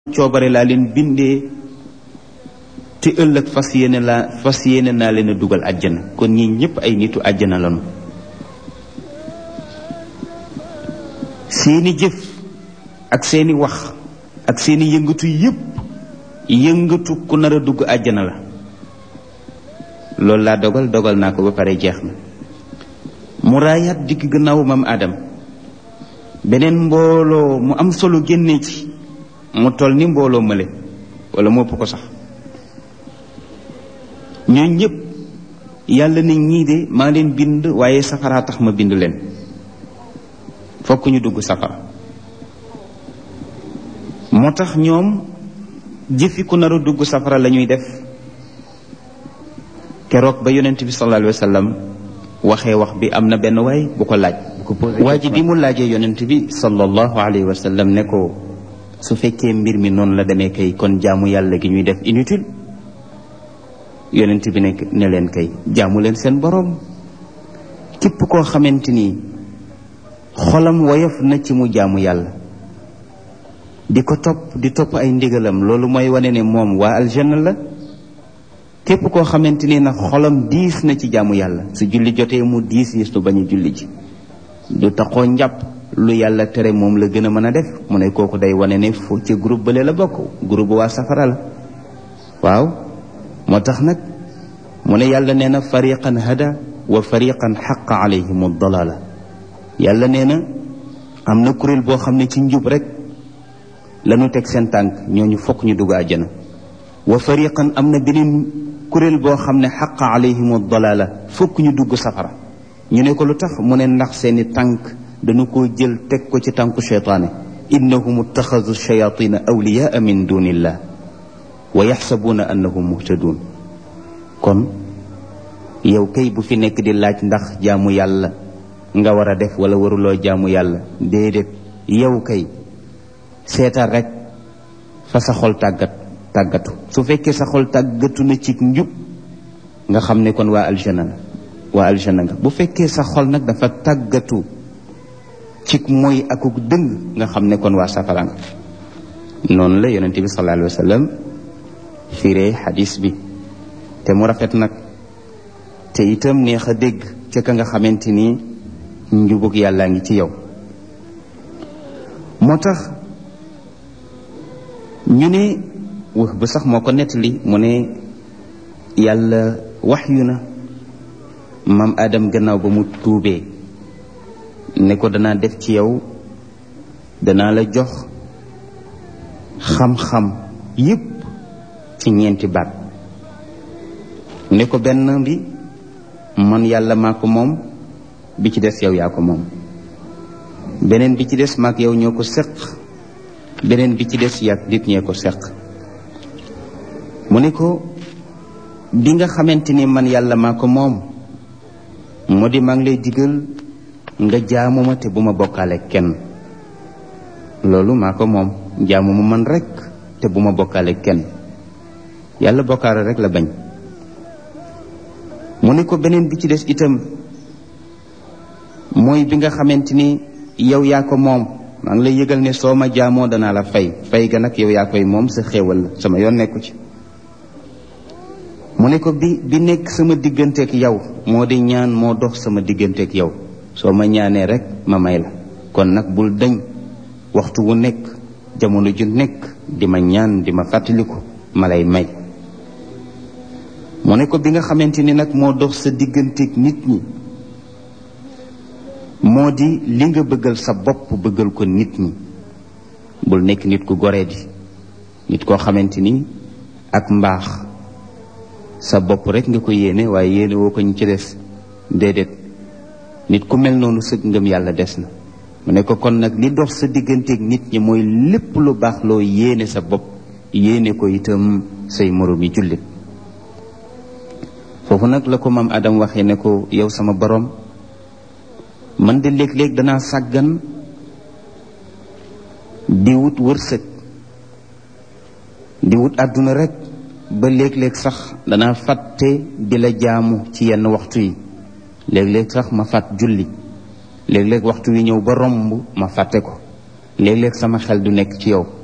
coobare laa leen bindee te ëllëg fas yéene laa fas yéene naa leen a dugal àjjana kon ñi ñëpp ay nitu àjjana lañu seeni jëf ak seeni wax ak seeni yëngatu yëpp yëngatu ku nar a dugg àjjana la loolu laa dogal dogal naa ko ba pare jeex na mu raayaat digg gannaaw mam Adam beneen mbooloo mu am solo génnee ci mu toll ni mbooloo mële wala mu ëpp ko sax ñoo ñëpp yàlla ne ñii de maa leen bind waaye safaraa tax ma bind leen fokk ñu dugg safara moo tax ñoom jëfi ku nar a dugg safara la ñuy def keroog ba yonent bi sallallahu alayhi wa sallam waxee wax bi am na benn waay bu ko laaj waa ji bi mu laajee yonent bi sallallahu alayhi wa sallam ne ko su fekkee mbir mi noonu la demee kay kon jaamu yàlla gi ñuy def inutile yonent bi ne ne leen kay jaamu leen seen boroom képp koo xamante ni xolam woyof na ci mu jaamu yàlla di ko topp di topp ay ndigalam loolu mooy wane ne moom waa aljanna la képp koo xamante ni nag xolam diis na ci jaamu yàlla su julli jotee mu diis yi su bañ a julli ji du taxoo njàpp lu yàlla tere moom la gën a mën a def mu ne kooku day wane ne foo ci groupe bële la bokk groupe waa safara la waaw moo tax nag mu ne yàlla nee na fariqan hada wa fariqan xaqa alayhim dalala yàlla nee na am na kuréel boo xam ne ci njub rek lañu teg seen tànk ñooñu fokk ñu dugg àjjana wa fariqan am na beneen kuréel boo xam ne xaqa alayhim dalala fokk ñu dugg safara ñu ne ko lu tax mu ne ndax seeni tànk dañu ko jël teg ko ci tànku cheytaane innahum ittaxadu shayatina awliyaa min dunillah wa yaxsabuuna annahum muhtadun kon yow kay bu fi nekk di laaj ndax jaamu yàlla nga war a def wala waruloo jaamu yàlla déedéet yow kay seetal rek fa sa xol tàggat tàggatu su fekkee sa xol tàggatu na ci njub nga xam ne kon waa aljana la waa aljana nga bu fekkee sa xol nag dafa tàggatu ci mooy akuk dëng nga xam ne kon waa safara nga noonu la yonent bi sallallahu alayhi wa sallam firee xadis bi te mu rafet nag te itam neex a dégg ca ka nga xamante ni njubug yàllaa ngi ci yow moo tax ñu ne wax ba sax moo ko nettali mu ne yàlla wax yu na maam Adam gannaaw ba mu tuubee ne ko danaa def ci yow danaa la jox xam-xam yépp ci ñeenti baat ne ko benn bi man yàlla maa ko moom bi ci des yow yaa ko moom beneen bi ci des maak yow ñoo ko seq beneen bi ci des yàgg nit ñee ko seq mu ne ko bi nga xamante ni man yàlla maa ko moom moo di maa ngi lay digal nga jaamu ma te bu ma bokkaale kenn loolu maa ko moom jaamu ma man rek te bu ma bokkaale kenn yàlla bokkaale rek la bañ mu ne ko beneen bi ci des itam mooy bi nga xamante ni yow yaa ko moom maa ngi lay yëgal ne soo ma jaamoo danaa la fay fay ga nag yow yaa koy moom sa xéewal la sama yoon nekku ci mu ne ko bi bi nekk sama digganteeg yow moo di ñaan moo dox sama digganteeg yow soo ma ñaanee rek ma may la kon nag bul dañ waxtu wu nekk jamono ju nekk di ma ñaan di ma fàttaliku ma lay may mu ne ko bi nga xamante ni nag moo dox sa digganteeg nit ñi moo di li nga bëggal sa bopp bëggal ko nit ñi bul nekk nit ku goree di nit koo xamante ni ak mbaax sa bopp rek nga ko yéene waaye yéene woo ko ñu ci des déedéet nit ku mel noonu sëg ngëm yàlla des na mu ne ko kon nag li dox sa digganteeg nit ñi mooy lépp lu baax loo yéene sa bopp yéene ko itam say moroom yi jullit foofu nag la ko maam Adam waxee ne ko yow sama borom man de léeg-léeg danaa sàggan di wut wërsëg di wut àdduna rek ba léeg-léeg sax danaa fàtte di la jaamu ci yenn waxtu yi léeg-léeg sax ma fàtt julli léeg-léeg waxtu wi ñëw ba romb ma fàtte ko léeg-léeg sama xel du nekk ci yow